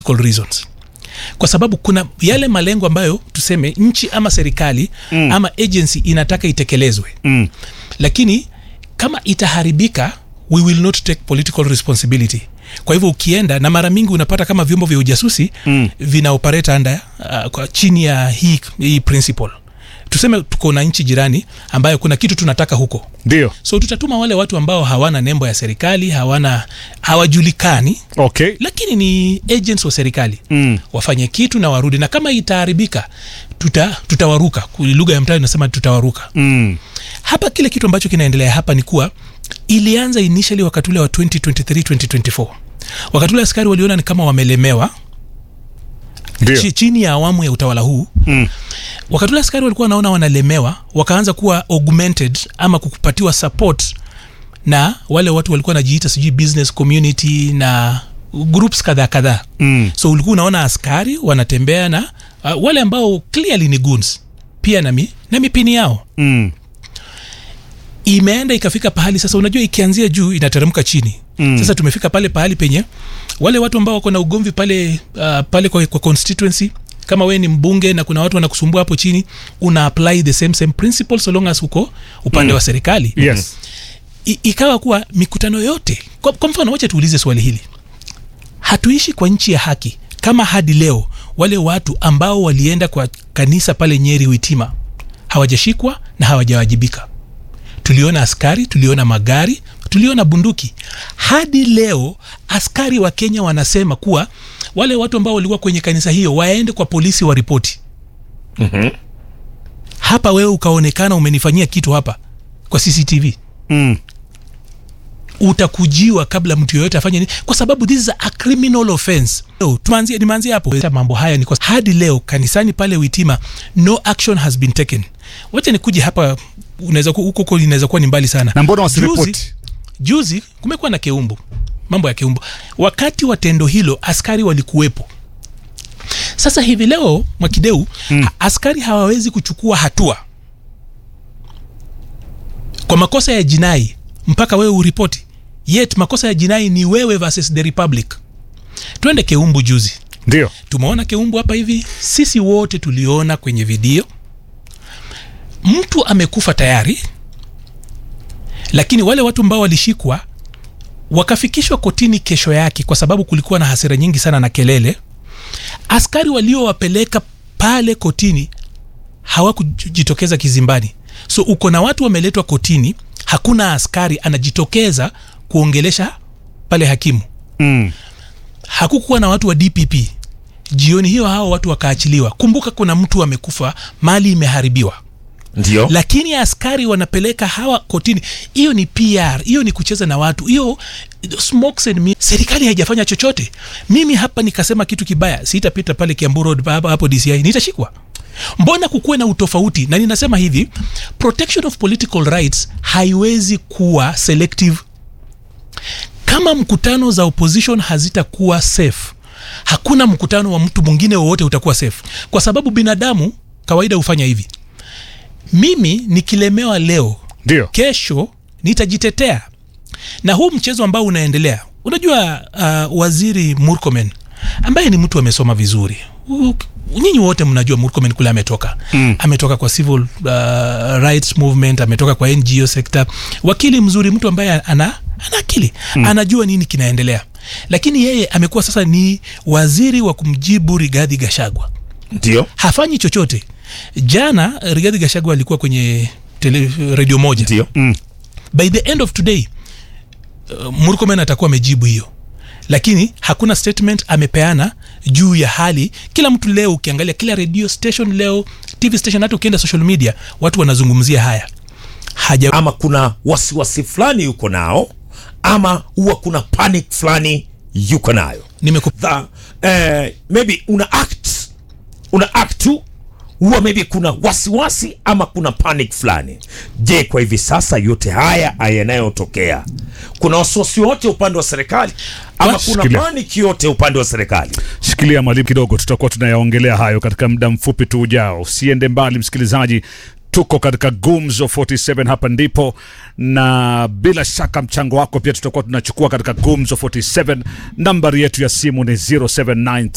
political reasons kwa sababu kuna yale malengo ambayo tuseme nchi ama serikali mm. ama agency inataka itekelezwe Mm. lakini kama itaharibika we will not take political responsibility kwa hivyo ukienda na mara mingi unapata kama vyombo vya ujasusi mm. vina operate under uh, kwa chini ya hii, hii principle tuseme tuko na nchi jirani ambayo kuna kitu tunataka huko Ndio. so tutatuma wale watu ambao hawana nembo ya serikali hawana hawajulikani Okay. lakini ni agents wa serikali Mm. wafanye kitu na warudi na kama itaharibika tuta, tutawaruka lugha ya mtaa inasema tutawaruka Mm. hapa kile kitu ambacho kinaendelea hapa ni kuwa ilianza initially wakati ule wa 2023 2024 wakati ule askari waliona ni kama wamelemewa Ndio. chi, chini ya awamu ya utawala huu Mm. wakati ule askari walikuwa wanaona wanalemewa wakaanza kuwa augmented ama kupatiwa support na wale watu walikuwa wanajiita sijui business community na groups kadhaa kadhaa Mm. so ulikuwa unaona askari wanatembea na uh, wale ambao clearly ni goons pia na, mi, na mipini yao Mm. imeenda ikafika pahali sasa unajua ikianzia juu inateremka chini mm. sasa tumefika pale pahali penye wale watu ambao wako na ugomvi pale uh, pale kwa, kwa constituency kama wewe ni mbunge na kuna watu wanakusumbua hapo chini una apply the same same principle so long as uko upande mm. wa serikali Yes. I, ikawa kuwa mikutano yote kwa, kwa mfano wacha tuulize swali hili hatuishi kwa nchi ya haki kama hadi leo wale watu ambao walienda kwa kanisa pale nyeri witima hawajashikwa na hawajawajibika tuliona askari tuliona magari tuliona bunduki hadi leo askari wa kenya wanasema kuwa wale watu ambao walikuwa kwenye kanisa hiyo waende kwa polisi waripoti Mhm. hapa wewe ukaonekana umenifanyia kitu hapa kwa cctv Mm. utakujiwa kabla mtu yoyote afanye nini kwa sababu this is a criminal offense so, tuanzie nimeanzia hapo mambo haya ni kwa hadi leo kanisani pale witima no action has been taken wacha nikuje hapa unaweza ku- huko huko inaweza kuwa ni mbali sana Na mbona juzi, wasiripoti? juzi kumekuwa na keumbu mambo ya keumbu wakati wa tendo hilo askari walikuwepo sasa hivi leo mwakideu mm. askari hawawezi kuchukua hatua kwa makosa ya jinai mpaka wewe uripoti yet makosa ya jinai ni wewe versus the republic twende keumbu juzi Ndio. tumeona keumbu hapa hivi sisi wote tuliona kwenye video mtu amekufa tayari lakini wale watu ambao walishikwa wakafikishwa kotini kesho yake kwa sababu kulikuwa na hasira nyingi sana na kelele askari waliowapeleka pale kotini hawakujitokeza kizimbani so uko na watu wameletwa kotini hakuna askari anajitokeza kuongelesha pale hakimu Mm. hakukuwa na watu wa dpp jioni hiyo hao watu wakaachiliwa kumbuka kuna mtu amekufa mali imeharibiwa ndio lakini askari wanapeleka hawa kotini hiyo ni pr hiyo ni kucheza na watu hiyo smokes and mirrors. serikali haijafanya chochote mimi hapa nikasema kitu kibaya sitapita pale kiambu road hapo, hapo dci nitashikwa mbona kukuwe na utofauti na ninasema hivi protection of political rights haiwezi kuwa selective kama mkutano za opposition hazitakuwa safe hakuna mkutano wa mtu mwingine wowote utakuwa safe kwa sababu binadamu kawaida hufanya hivi mimi nikilemewa leo Ndio. kesho nitajitetea na huu mchezo ambao unaendelea unajua uh, waziri murkomen ambaye ni mtu amesoma vizuri U- nyinyi wote mnajua murkomen kule ametoka mm. ametoka kwa civil uh, rights movement ametoka kwa ngo sector wakili mzuri mtu ambaye ana, ana akili mm. anajua nini kinaendelea lakini yeye amekuwa sasa ni waziri wa kumjibu rigadhi gashagwa ndio hafanyi chochote jana rigadhi gashagwa alikuwa kwenye tele, redio moja ndio by the end of today uh, murkomen atakuwa amejibu hiyo lakini hakuna statement amepeana juu ya hali kila mtu leo ukiangalia kila radio station leo tv station hata ukienda social media watu wanazungumzia haya haja ama kuna wasiwasi fulani yuko nao ama huwa kuna panic fulani yuko nayo nimeku the, eh, maybe una act una act tu huwa maybe kuna wasiwasi ama kuna panic fulani je kwa hivi sasa yote haya yanayotokea kuna wasiwasi wote upande wa serikali ama Basi, kuna shikilia. panic yote upande wa serikali Shikilia mwalimu kidogo, tutakuwa tunayaongelea hayo katika muda mfupi tu ujao. Usiende mbali msikilizaji, tuko katika Gumzo 47 hapa ndipo, na bila shaka mchango wako pia tutakuwa tunachukua katika Gumzo 47. Nambari yetu ya simu ni 0793